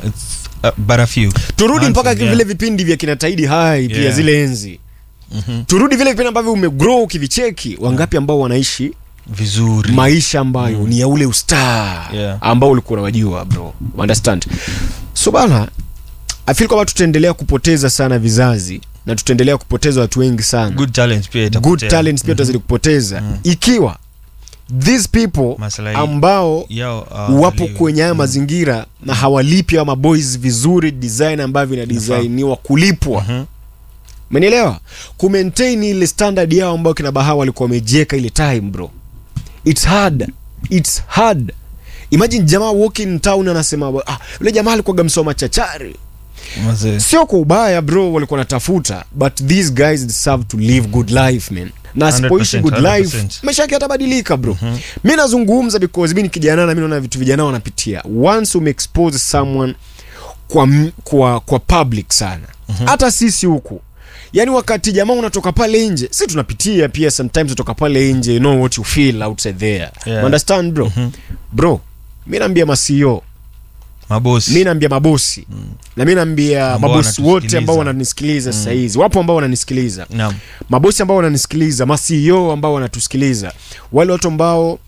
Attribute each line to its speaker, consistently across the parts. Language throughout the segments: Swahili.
Speaker 1: it's uh, but a few
Speaker 2: turudi mpaka
Speaker 1: Handful,
Speaker 2: vile
Speaker 1: yeah.
Speaker 2: vipindi vya kina taidi hai pia
Speaker 1: Yeah.
Speaker 2: zile enzi
Speaker 1: Mhm.
Speaker 2: turudi vile vipindi ambavyo umegrow ukivicheki wangapi ambao wanaishi
Speaker 1: vizuri
Speaker 2: maisha ambayo ni ya ule ustar
Speaker 1: Yeah.
Speaker 2: ambao ulikuwa unawajua bro understand so bana i feel kwamba tutaendelea kupoteza sana vizazi na tutaendelea kupoteza watu wengi sana
Speaker 1: good talent pia
Speaker 2: good
Speaker 1: itapotea.
Speaker 2: talents pia tutazidi kupoteza ikiwa these people
Speaker 1: Maslahi
Speaker 2: ambao
Speaker 1: yao uh,
Speaker 2: wapo
Speaker 1: waliwe.
Speaker 2: kwenye haya mazingira na hawalipi hawa maboys vizuri design ambavyo inadisainiwa kulipwa
Speaker 1: Mhm.
Speaker 2: umenielewa kumaintain ile standard yao ambayo kina baha walikuwa wamejieka ile time bro its hard its hard imagine jamaa walking town anasema ah, yule jamaa alikuwaga msoma chachari
Speaker 1: Mazee.
Speaker 2: sio kwa ubaya bro walikuwa natafuta but these guys deserve to live good life man na asipoishi
Speaker 1: 100%,
Speaker 2: good life
Speaker 1: 100%.
Speaker 2: maisha yake yatabadilika bro mi nazungumza because mi ni kijana na mi naona vitu vijana wanapitia once umeexpose someone kwa, m- kwa, kwa public sana hata sisi huku yaani wakati jamaa unatoka pale nje si tunapitia pia sometimes utoka pale nje you know what you feel outside there
Speaker 1: Yeah.
Speaker 2: understand bro bro mi naambia masio
Speaker 1: mabosi
Speaker 2: mi naambia mabosi na mi naambia
Speaker 1: Ambao
Speaker 2: mabosi wote
Speaker 1: wanatusikiliza.
Speaker 2: ambao wananisikiliza sasa hizi wapo ambao wananisikiliza
Speaker 1: Naam.
Speaker 2: mabosi ambao wananisikiliza maceo ambao wanatusikiliza wale watu ambao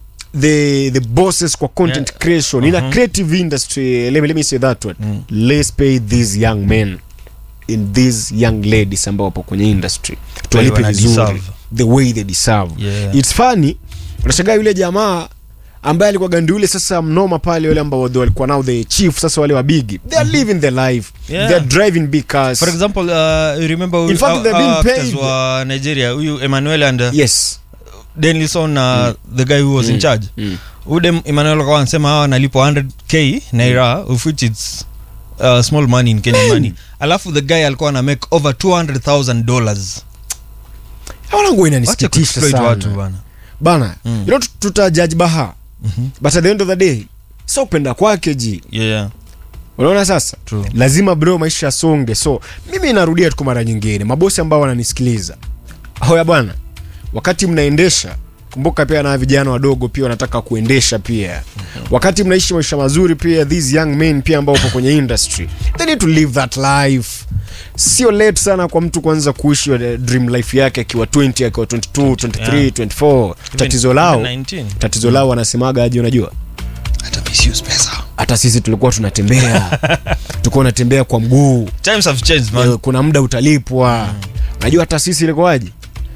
Speaker 2: the the bosses kwa content
Speaker 1: Yeah.
Speaker 2: creation in a creative industry let me, let me say that one let's pay these young men in these young ladies ambao wapo kwenye industry tuwalipe
Speaker 1: wana
Speaker 2: vizuri
Speaker 1: deserve.
Speaker 2: the way they deserve
Speaker 1: Yeah.
Speaker 2: it's funny unashangaa yule jamaa ambaye alikuwa gandi ule sasa mnoma pale wale ambao wadhi walikuwa nao the chief sasa wale wa bigi they are living their life
Speaker 1: Yeah.
Speaker 2: they are driving big cars
Speaker 1: for example uh, you remember
Speaker 2: In fact,
Speaker 1: our-
Speaker 2: they're being
Speaker 1: our actors
Speaker 2: paid.
Speaker 1: wa nigeria huyu emmanuel and uh,
Speaker 2: yes
Speaker 1: denlison uh, the guy who was in charge
Speaker 2: mm.
Speaker 1: udem emmanuel akawa anasema hawa nalipwa 100k naira of which it's uh, small money in kenyan money alafu the guy alikuwa ana make over 200000 dollars
Speaker 2: wanangu
Speaker 1: wache
Speaker 2: inanisikitisha
Speaker 1: kuexploit watu
Speaker 2: sana
Speaker 1: bana
Speaker 2: bana
Speaker 1: Mm.
Speaker 2: you know tut- tutajaji baha but at the end of the day so kupenda kwake ji
Speaker 1: yeah, yeah.
Speaker 2: unaona sasa
Speaker 1: True.
Speaker 2: lazima bro maisha yasonge so mimi narudia tu kwa mara nyingine mabosi ambao wananisikiliza hoya bwana wakati mnaendesha kumbuka pia na vijana wadogo pia wanataka kuendesha pia wakati mnaishi maisha mazuri pia these young men pia ambao wapo kwenye industry they need to live that life sio late sana kwa mtu kuanza kuishi eh, dream life yake akiwa 20 akiwa 22 23
Speaker 1: Yeah.
Speaker 2: 24 tatizo lao
Speaker 1: Even 19.
Speaker 2: tatizo lao wanasemaga aje unajua
Speaker 1: hata misuse pesa
Speaker 2: hata sisi tulikuwa tunatembea tulikuwa unatembea kwa mguu
Speaker 1: times have changed man
Speaker 2: Eh, kuna muda utalipwa najua hata sisi ilikuwaje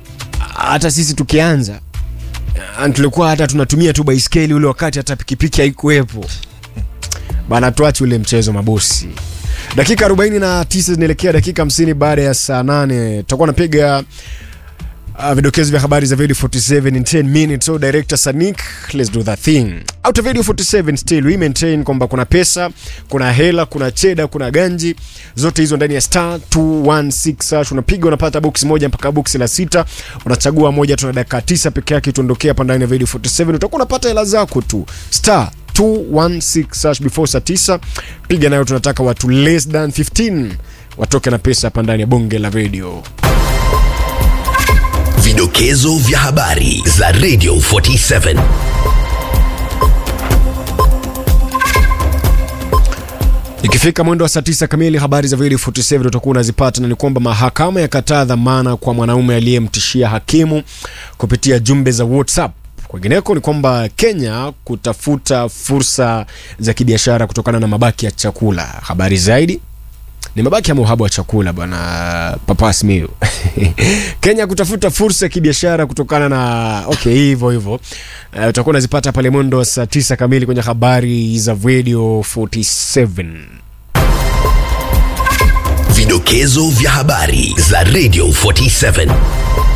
Speaker 2: hata sisi tukianza ah, tulikuwa hata tunatumia tu baiskeli ule wakati hata pikipiki haikuwepo bana tuache ule mchezo mabosi dakika 49 zinaelekea dakika 50 baada ya saa 8 tutakuwa napiga Uh, vidokezo vya habari za video 47 in 10 minutes so director sanik let's do that thing out of video 47 still we maintain kwamba kuna pesa kuna hela kuna cheda kuna ganji zote hizo ndani ya star 216 hash unapiga unapata box moja mpaka box la sita unachagua moja tuna dakika tisa peke yake tuondokea hapa ndani ya video 47 utakuwa unapata hela zako tu star 216 hash before saa 9 piga nayo tunataka watu less than 15 watoke na pesa hapa ndani ya bonge la video
Speaker 3: Vidokezo vya habari za Radio 47.
Speaker 2: ikifika mwendo wa saa tisa kamili habari za video 47 utakuwa unazipata na ni kwamba mahakama yakataa dhamana kwa mwanaume aliyemtishia hakimu kupitia jumbe za whatsapp kwingineko ni kwamba kenya kutafuta fursa za kibiashara kutokana na mabaki ya chakula habari zaidi ni mabaki ama uhaba wa chakula bwana papas miu kenya kutafuta fursa ya kibiashara kutokana na okay hivyo hivyo uh, utakuwa unazipata pale mwendo wa saa tisa kamili kwenye habari za radio 47
Speaker 3: Vidokezo vya habari za Radio 47.